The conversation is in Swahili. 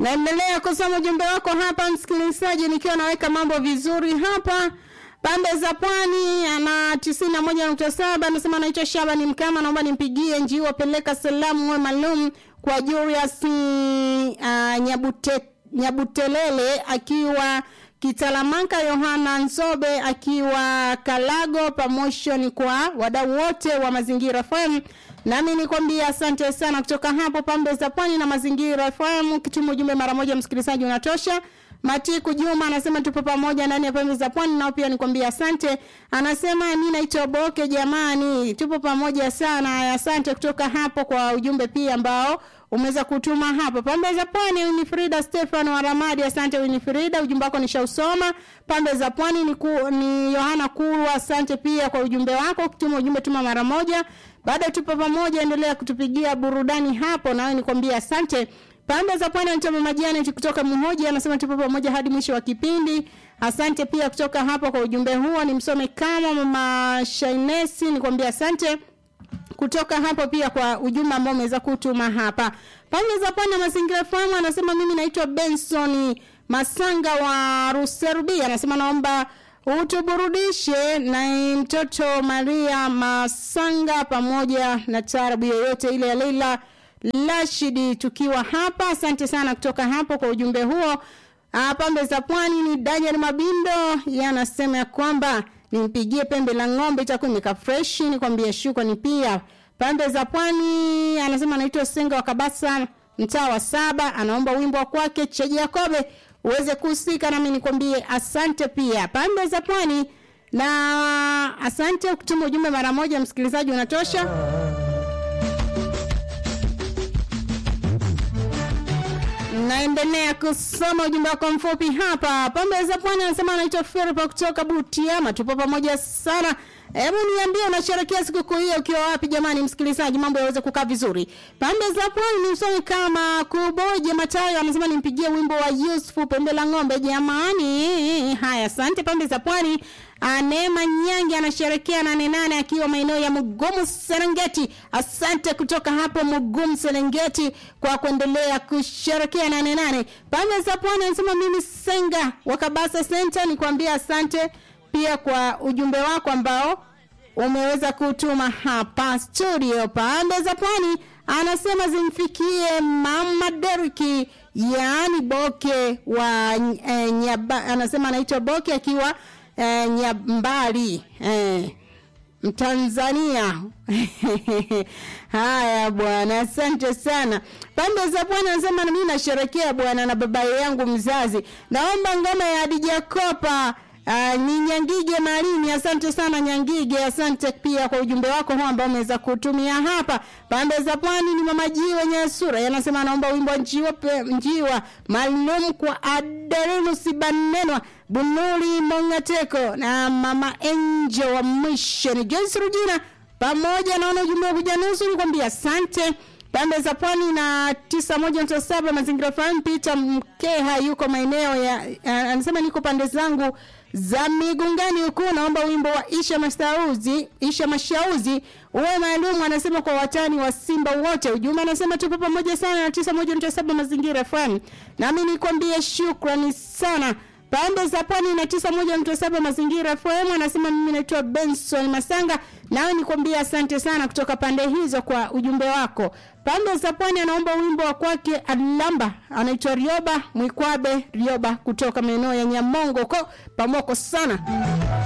Naendelea kusoma ujumbe wako hapa msikilizaji, nikiwa naweka mambo vizuri hapa pande za pwani ana tisini na moja nukta saba anasema anaitwa Shabani Mkama, naomba nimpigie njiwa peleka salamu we maalum kwa Julius uh, Nyabute, Nyabutelele akiwa Kitalamanka, Yohana Nzobe akiwa Kalago, pamoja kwa wadau wote wa Mazingira FM. Nami nikwambia asante sana kutoka hapo pambe za pwani na Mazingira FM. Kituma ujumbe mara moja, msikilizaji, unatosha. Matiku Juma anasema tupo pamoja ndani ya pembe za pwani, nao pia nikwambia asante. Anasema mimi naitwa Boke, jamani, tupo pamoja sana. Asante kutoka hapo kwa ujumbe pia ambao umeweza kutuma hapa pambe za pwani. Winifrida Stefano wa Ramadi, asante Winifrida, ujumbe wako nishausoma. Pambe za pwani ni, ku, ni Yohana Kurwa, asante pia kwa ujumbe wako. Kutuma ujumbe tuma mara moja. Baada tupo pamoja, endelea kutupigia burudani hapo, nawe nikwambia asante. Pande za pwani anatoa majani kutoka Mhoji anasema tupo pamoja hadi mwisho wa kipindi. Asante pia kutoka hapo kwa ujumbe huo, nimsome kama mama Shainesi, nikwambia asante kutoka hapo pia kwa ujumbe ambao umeweza kutuma hapa. Pande za pwani mazingira fahamu anasema mimi naitwa Benson Masanga wa Ruserubi anasema naomba utuburudishe na mtoto Maria Masanga pamoja na tarabu yoyote ile ya Leila Rashidi tukiwa hapa. Asante sana kutoka hapo kwa ujumbe huo. Pambe za pwani ni Daniel Mabindo yanasema ya kwamba nimpigie pembe la ng'ombe itakuwa imeka fresh, nikwambie shukrani pia. Pambe za pwani anasema anaitwa Senga wa Kabasa mtaa wa saba, anaomba wimbo wa kwake Cheji Yakobe uweze kuhusika nami nikwambie asante pia. Pambe za pwani na asante kutuma ujumbe mara moja, msikilizaji unatosha. Naendelea kusoma ujumbe wako mfupi hapa. Pambe za Pwani anasema anaitwa Feripa kutoka Butiama, tupo pamoja sana. Hebu niambie unasherehekea sikukuu hiyo ukiwa wapi jamani, msikilizaji, mambo yaweze kukaa vizuri. Pambe za Pwani ni msomi kama Kuboje Matayo anasema nimpigie wimbo wa Yusufu Pembe la Ng'ombe jamani. Haya, asante Pambe za Pwani. Neema Nyangi anasherekea nane nane akiwa maeneo ya Mugumu Serengeti. Asante kutoka hapo Mugumu Serengeti kwa kuendelea kusherekea nane nane. Pande za Pwani anasema mimi Senga wa Kabasa Center nikwambia asante pia kwa ujumbe wako ambao umeweza kutuma hapa studio. Pande za Pwani anasema zimfikie Mama Deriki yaani Boke wa e, nyaba, anasema anaitwa Boke akiwa e, Nyambali e, Mtanzania. Haya bwana, asante sana. Pande za Pwani anasema mimi nasherekea bwana na baba yangu mzazi, naomba ngoma ya Adija Kopa Uh, ni Nyangige Marini, asante sana Nyangige, asante pia kwa ujumbe wako huu ambao umeweza kutumia hapa. Pande za Pwani ni mama Jiwe Nyasura, yanasema anaomba wimbo njiwa pe, njiwa maalum kwa Adelinu Sibanenwa Bunuli Mongateko na mama Angel wa Mission Joyce Rujina, pamoja naona ujumbe wa kujanusu nikwambia asante pande za pwani na tisa moja nukta saba mazingira fahamu. Peter Mkeha yuko maeneo ya anasema niko pande zangu za Migungani huku, naomba wimbo wa Isha Mashauzi, Isha Mashauzi uwe maalum, anasema kwa watani wa Simba wote. Ujumbe anasema tupo pamoja sana na tisa moja nukta saba mazingira fahamu, nami nikwambie shukrani sana pande za pwani na tisa moja nukta saba mazingira FM. Anasema mimi naitwa Benson Masanga, nawe nikwambia asante sana kutoka pande hizo kwa ujumbe wako. Pande za pwani anaomba wimbo wa kwake Alamba, anaitwa Rioba Mwikwabe Rioba kutoka maeneo ya Nyamongo ko pamoko sana